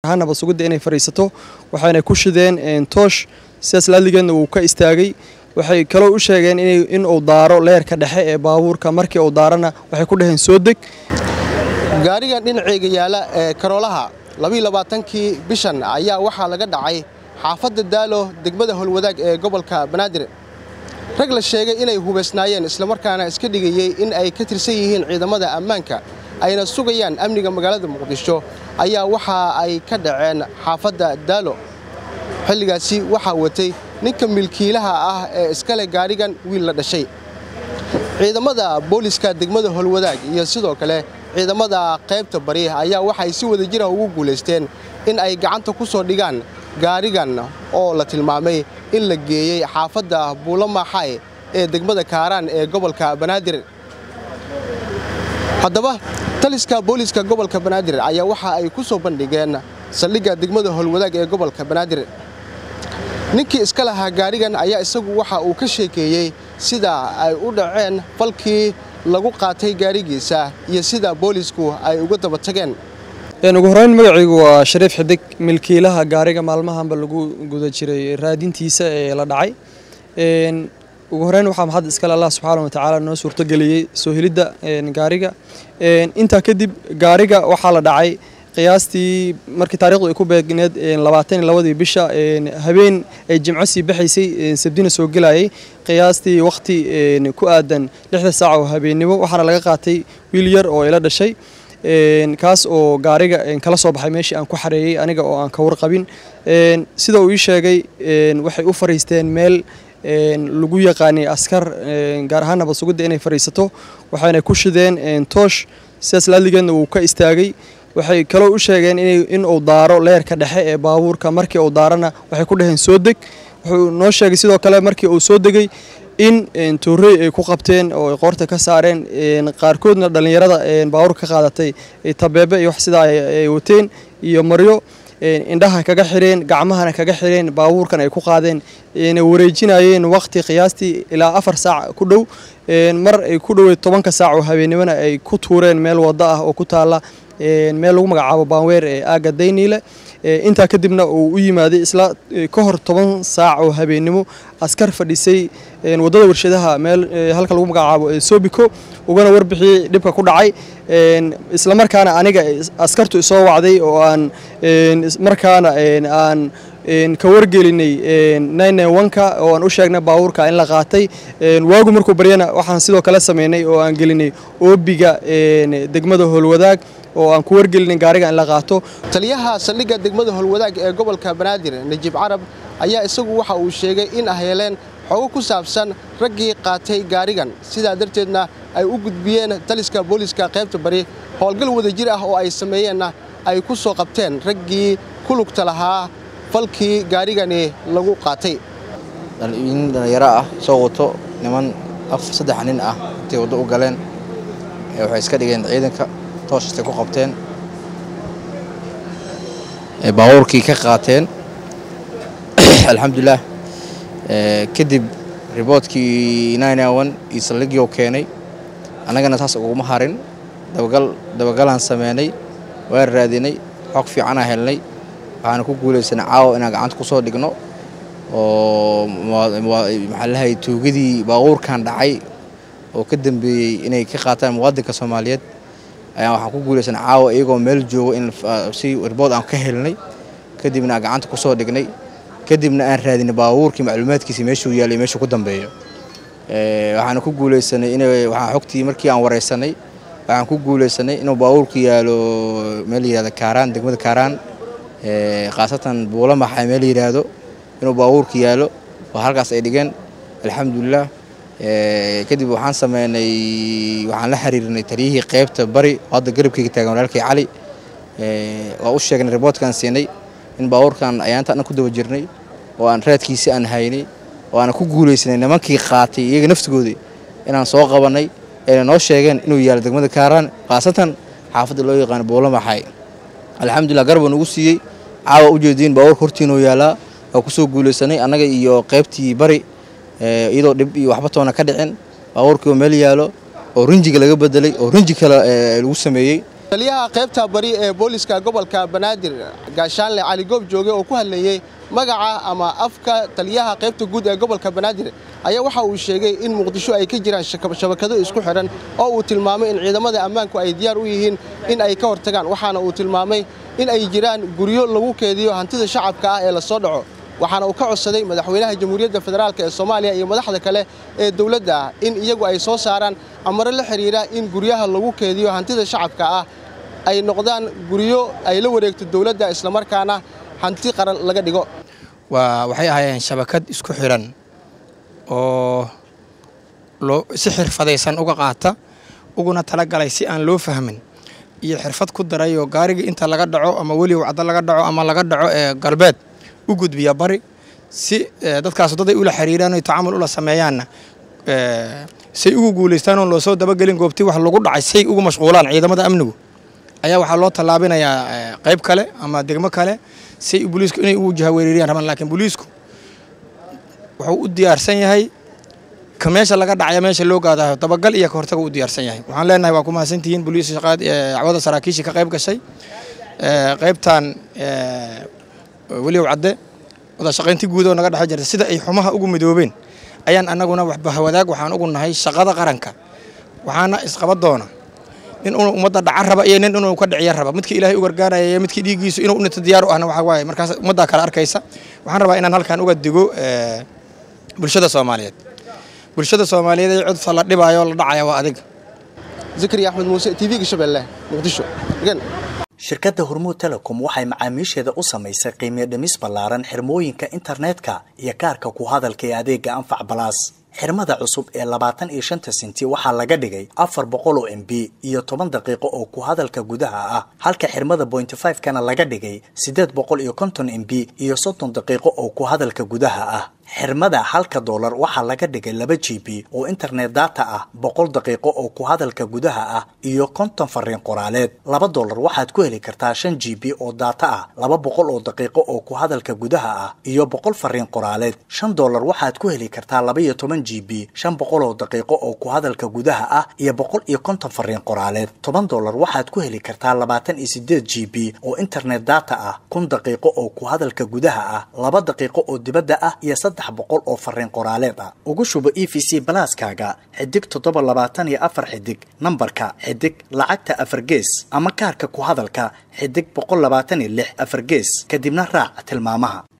ahaan nabad sugidda inay fadhiisato waxayna ku shideen toosh sidaas laaligeedna wuu ka istaagay waxay kaloo u sheegeen in uu daaro leerka dhexe ee baabuurka markii uu daarana waxay ku dhaheen soo deg gaarigan dhinaceyga yaala ee karoolaha labaiyolabaatankii bishan ayaa waxaa laga dhacay xaafadda daalo degmada holwadaag ee gobolka banaadir rag la sheegay inay hubaysnaayeen islamarkaana iska dhigayey in ay ka tirsan yihiin ciidamada ammaanka ayna sugayaan amniga magaalada muqdisho ayaa waxa ay ka dhaceen xaafadda daalo xilligaasi waxaa watay ninka milkiilaha ah ee iskale gaarigan wiil la dhashay ciidamada booliska degmada holwadaag iyo sidoo kale ciidamada qaybta bari ayaa waxay si wada jira ugu guulaysteen in ay gacanta ku soo dhigaan gaarigan oo la tilmaamay in la geeyey xaafadda buulamaxay ee degmada kaaraan ee gobolka banaadir haddaba taliska booliska gobolka banaadir ayaa waxa ay ku soo bandhigeen saldhigga degmada holwadaag ee gobolka banaadir ninkii iska lahaa gaarigan ayaa isagu waxa uu ka sheekeeyey sida ay u dhaceen falkii lagu qaatay gaarigiisa iyo sida boolisku ay uga daba tageen ugu horeyn magacaygu waa shariif xidig milkiilaha gaariga maalmahanba lagu guda jiray raadintiisa ee la dhacay ugu horeyn waxaa maxad iskale allah subxaana wa tacaala noo suurtogeliyey soo helidda gaariga intaa kadib gaariga waxaa la dhacay qiyaastii markii taarikhdu ay ku beegneed labaatan iyo labadii bisha habeen ay jimco sii baxaysay sabdina soo gelayay qiyaastii waqti ku aadan lixda saac oo habeennimo waxaana laga qaatay wiil yar oo ila dhashay kaas oo gaariga kala soo baxay meeshii aan ku xareeyey aniga oo aan ka warqabin sida uu ii sheegay waxay u fariisteen meel lagu yaqaanay askar gaar ahaan nabad sugidda inay fadhiisato waxayna ku shideen toosh sidaas laaligeedna wuu ka istaagay waxay kaloo u sheegeen in uu daaro leerka dhexe ee baabuurka markii uu daarana waxay ku dhaheen soo deg wuxuu noo sheegay sidoo kale markii uu soo degay in toorey ay ku qabteen oo ay qoorta ka saareen qaarkoodna dhallinyarada baabuurka ka qaadatay tabeebe iyo wax sidaa ay wateen iyo maryo indhaha kaga xireen gacmahana kaga xireen baabuurkan ay ku qaadeen na wareejinayeen waqti qiyaastii ilaa afar saac ku dhow mar ay ku dhoweed tobanka saac oo habeennimona ay ku tuureen meel waddo ah oo ku taalla meel lagu magacaabo baanweer ee aagga dayniile intaa kadibna uu u yimaaday isla ka hor toban saac oo habeennimo askar fadhisay waddada warshadaha meel halka lagu magacaabo sobiko ugana warbixiyey dhibka ku dhacay islamarkaana aniga askartu isoo wacday oo aan markaana aan ka wargelinay nka oo aan u sheegnay baabuurka in la qaatay waagu markuu baryana waxaan sidoo kale sameynay oo aan gelinay oobiga degmada howlwadaag oo aan ku wargelinay gaariga in la qaato taliyaha saldhigga degmada holwadaag ee gobolka banaadir najiib carab ayaa isagu waxa uu sheegay in ay heleen xogo ku saabsan raggii qaatay gaarigan sidaa darteedna ay u gudbiyeen taliska booliska qaybta bari howlgal wadajir ah oo ay sameeyeenna ay ku soo qabteen raggii ku lugta lahaa falkii gaarigani lagu qaatay in dhallinyaro ah soo wato niman saddex nin ah intay waddo u galeen waxay iska dhigeen ciidanka tooshastay ku qabteen baabuurkii ka qaateen alxamdulilah kadib riboodkii iyo saldhigii oo keenay annagana taas uguma harin dabagal dabagalaan sameynay waa raadinay xog fiicanaa helnay waxaana ku guulaysanay caawa inaan gacanta ku soo dhigno oo maxaa lahay tuugadii baabuurkan dhacay oo ka dambeeyey inay ka qaataan muwaadinka soomaaliyeed ayaan waxaan ku guulaysanay caawa iyagoo meel joogo in si ribood aan ka helnay kadibna aan gacanta ku soo dhignay kadibna aan raadinay baabuurkii macluumaadkiisi meeshuu yaalay meeshuu ku dambeeyo waxaana ku guulaysanay in waxaan xogtii markii aan wareysanay waxaan ku guulaysanay inuu baabuurku yaalo meel yihahda kaaraan degmada kaaraan khaasatan buulamaxa meel yidhaahdo inuu baabuurka yaalo oo halkaas ay dhigeen alxamdulilah kadib waxaan sameynay waxaan la xiriirnay taliyihii qaybta bari oo hadda garabkeyga taagan walaalkay cali waa u sheegnay riboodkaan siinay in baabuurkan ayaanta dhan ku daba jirnay oo aan raadkiisi aan haynay oo aan ku guulaysanay nimankii qaatay iyaga naftigoodii inaan soo qabanay ayna noo sheegeen inuu yaalo degmada kaaraan khaasatan xaafadda loo yaqaano buulamaxay alxamdulilah garba nugu siiyey caawa ujeediin baabuurka hortiinuu yaalaa waa kusoo guulaysanay annaga iyo qaybtii bari iyadoo dhib iyo waxba toona ka dhicin baabuurkii oo meel yaalo oo rinjiga laga bedelay oo rinji kale lagu sameeyey taliyaha qaybta bari ee booliska gobolka banaadir gaashaanle cali goob jooge oo ku hadlayey magaca ama afka taliyaha qaybta guud ee gobolka banaadir ayaa waxa uu sheegay in muqdisho ay ka jiraan shabakado isku xidhan oo uu tilmaamay in ciidamada ammaanku ay diyaar u yihiin in ay ka hortagaan waxaana uu tilmaamay in ay jiraan guryo lagu keediyo hantida shacabka ah ee la soo dhaco waxaana uu ka codsaday madaxweynaha jamhuuriyadda federaalk ee soomaaliya iyo madaxda kale ee dowladda ah in iyagu ay soo saaraan amaro la xidhiira in guryaha lagu keediyo hantida shacabka ah ay noqdaan guryo ay la wareegto dowladda islamarkaana hanti qaran laga dhigo waa waxay ahaayeen shabakad isku xidhan oo loo si xirfadaysan uga qaata uguna talagalay si aan loo fahmin iyo xirfad ku daray oo gaarigii inta laga dhaco ama weliw caddo laga dhaco ama laga dhaco ee galbeed u gudbiya bari si dadkaas daday ula xiriiraan oy tacamul ula sameeyaanna say ugu guulaystaan oon loo soo dabagelin goobtii wax lagu dhacay say ugu mashquulaan ciidamada amnigu ayaa waxaa loo tallaabinayaa qayb kale ama degmo kale say booliisku inay ugu jahawereeriyaan rabaan laakiin booliisku wuxuu u diyaarsan yahay ka meesha laga dhacaya meesha loo gaadayo dabagal iyo ka hortaga u diyaarsan yahay waxaan leenahay waa ku mahadsantihiin booliis shaqaad dacwada saraakiisha ka qayb gashay qaybtan weliw cadde wada shaqaynti guud oo naga dhex jirta sida ay xumaha ugu midoobeen ayaan annaguna waxbahawadaag waxaan ugu nahay shaqada qaranka waxaana isqaba doona nin inuu ummadda dhaca raba iyo nin inuu ka dhiciya raba midkii ilaahay u gargaaraya iyo midkii dhiiggiisu inuu unita diyaar u ahna waxa waaye markaas ummaddaa kale arkaysa waxaan rabaa inaan halkan uga digo bulshada soomaaliyeed bulshada soomaaliyeed ee cudfa la dhibaayo la dhacaya waa adiga zakariya axmed muuse t v-ga shabeelle muqdisho shirkadda hormuud telecom waxay macaamiisheeda u samaysay qiimiyo dhimis ballaaran xirmooyinka internetka iyo kaarka ku hadalka ee adeega anfac balaas xirmada cusub ee labaatan iyo shanta senti waxaa laga dhigay afar boqol oo m b iyo toban daqiiqo oo ku hadalka gudaha ah halka xirmada bointy five kana laga dhigay siddeed boqol iyo konton m b iyo soddon daqiiqo oo ku hadalka gudaha ah xirmada halka doolar waxaa laga dhigay laba g b oo internet data ah boqol daqiiqo oo ku hadalka gudaha ah iyo konton fariin qoraaleed laba doolar waxaad ku heli kartaa shan g b oo data ah laba boqol oo daqiiqo oo ku hadalka gudaha ah iyo boqol fariin qoraaleed shan doolar waxaad ku heli kartaa laba iyo toban g b shan boqol oo daqiiqo oo ku hadalka gudaha ah iyo boqol iyo konton fariin qoraaleed toban doolar waxaad ku heli kartaa labaatan iyo sideed g b oo internet data ah kun daqiiqo oo ku hadalka gudaha ah laba daqiiqo oo dibadda ah iyo boqol oo fariin qoraaleed ah ugu shubo e v c balaaskaaga xidig toddoba labaatan iyo afar xidig nambarka xidig lacagta afar gees ama kaarka ku hadalka xidig boqol labaatan iyo lix afar gees kadibna raac tilmaamaha